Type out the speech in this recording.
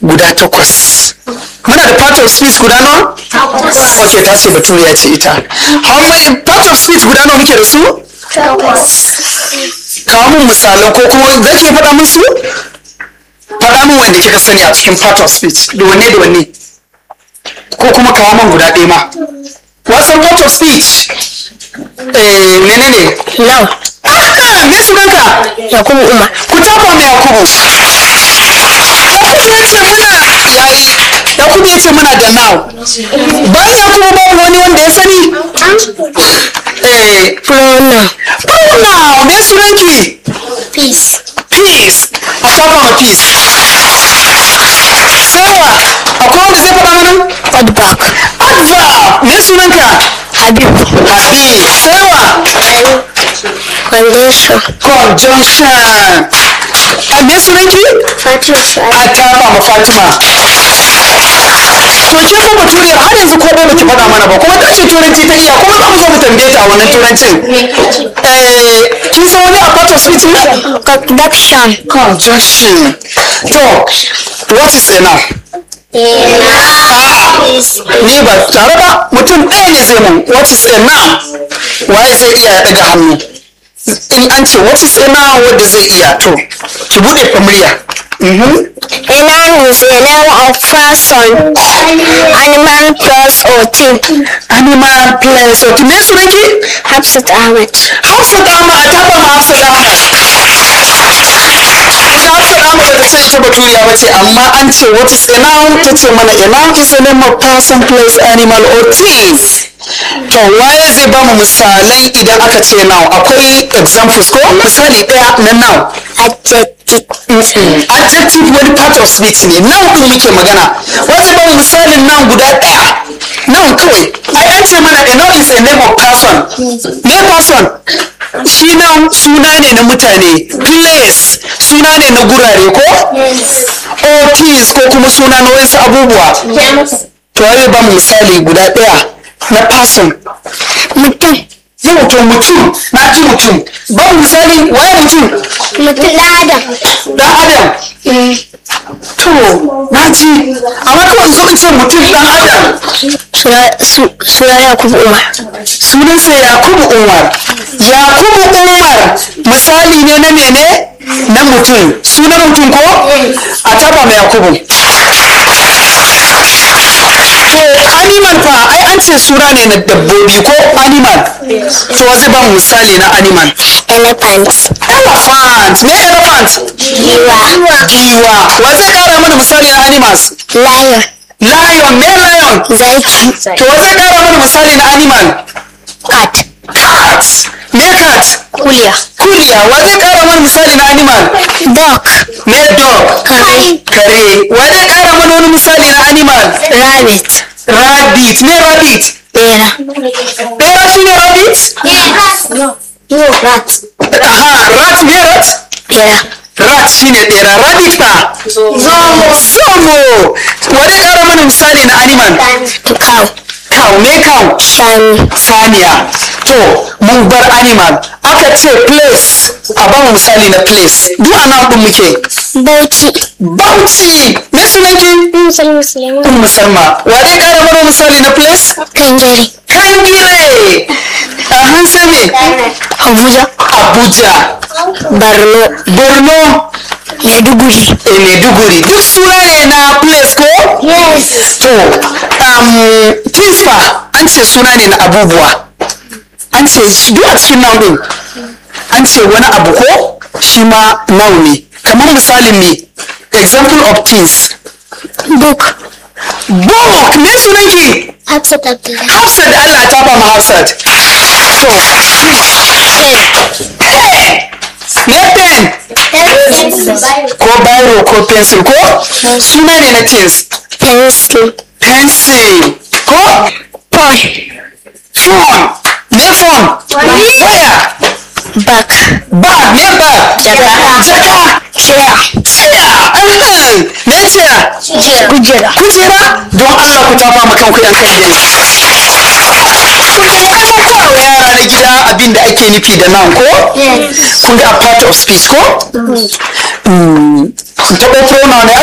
guda takwas muna da part of speech guda nawa ok ta ce baturiya ce ita how many part of speech guda nawa muke da su kawo mun misalan ko kuma zai ke faɗa musu faɗa min wanda kika sani a cikin part of speech da wanne da wanne ko kuma kawo min guda ɗaya ma wasan part of speech eh menene Now, ah me sunanka Yakubu Umar. ku tafa mai yakubu yakubu ya ce muna yayi yakubu ya ce muna da now bayan yakubu babu wani wanda ya sani eh Pronoun. pronoun me sunanki Peace. peace a tafa ma peace sai wa akwai wanda zai faɗa mana Feedback. adverb me sunanka Habib. habib sai wa Conjunction. conjunction a me sunanki Fatima a tafa ma fatima to ke fa baturiyar har yanzu ko ba ki faɗa mana ba kuma ta ce turanci ta iya kuma za mu zo mu tambaye ta a wannan turancin eh kin san wani a part of speech ne Conduction. conjunction to what is enough ni ba tare ba mutum ɗaya ne zai mun what is enough waye zai iya ya ɗaga hannu in an ce what is enough wanda zai iya to ki buɗe famriya mhm A noun is a name of person, animal, place, or thing. animal place okay me sunanki Hafsat Ahmed. Hafsat Ahmad a taɓa ma Hafsat Ahmad. Ita Hafsat Ahmad da ce ita baturiya ba ce amma an ce what is a noun ta ce mana a noun is a name of person, place, animal or things. To waye zai ba mu misalai idan aka ce noun akwai examples ko misali ɗaya na noun. Adjective. Adjective wani part of speech ne noun ɗin muke magana. Wanda ba mu misalin noun guda ɗaya. Noun kawai. Ai an ce mana a noun is a name of person. Me person? shi nan suna ne na mutane place suna ne na gurare ko or things ko kuma suna na wasu abubuwa to wani ba mu misali guda ɗaya na person Mutum. yau to mutum na ji mutum ba mu misali waye mutum Mutum ɗan Adam. dan adam to na ji amma kawai zo in ce mutum dan adam Suna Yakubu Umar. sunansa yakubu umar yakubu umar misali ne na mene na mutum sunan mutum ko a taba mai yakubu to animal fa ai an ce suna ne na dabbobi ko animal to zai ba mu misali na animal Elephant. elephant me elephant Giwa. giwa wa zai kara mana misali na animals Lion. lion me lion Zaki. to wa zai kara mana misali na animal Cat. cat me cat Kuliya. Kuliya, wa zai kara mana misali na animal? Dog. Me dog. Kare. Kare. Wa zai kara mana wani misali na animal? Rabbit. Rabbit. Me rabbit. Bera. Bera shi ne rabbit? No. No, rat. Aha, rat me rat? Bera. Rat shi ne bera. Rabbit fa? Zomo. Zomo. Wa zai kara mana misali na animal? Cow. Cow. Me cow? Shani. Saniya. To, mun bar animal. Aka ce place. A ba mu misali na place. Duk ana ɗin muke. Bauchi. Bauchi. Me sunanki? Musulmi Suleiman. Ummu Salma, wa zai kara mana misali na place? Kangare. Kangire! A hansa me? Abuja. Abuja, Borno. Borno, Maiduguri. e Maiduguri. Duk suna ne na place ko? Yes. To, um, Tifa an ce suna ne na abubuwa. An ce shi duk a cikin noun ɗin. An ce wani abu ko? Shi ma noun ne. Kamar misalin me? Example of things. Book. Book, me sunanki? Hafsat Abdullahi. Hafsat da Allah ta ba mu Hafsat. To, pen. Me pen ko biro ko pencil ko suna ne na things. Pencil. Pencil ko Phone. phone. Me phone. Waya. Bag. Bag. Me bag. Jaka. Jaka. Chair. Chair. Ahem. Me chair. Kujera. Kujera. Don Allah ku tafa ma kanku yan kalli. Kun ga yara na gida abin da ake nufi da nan ko? Yes. kun ga a part of speech ko? Mm, taɓa pronoun ne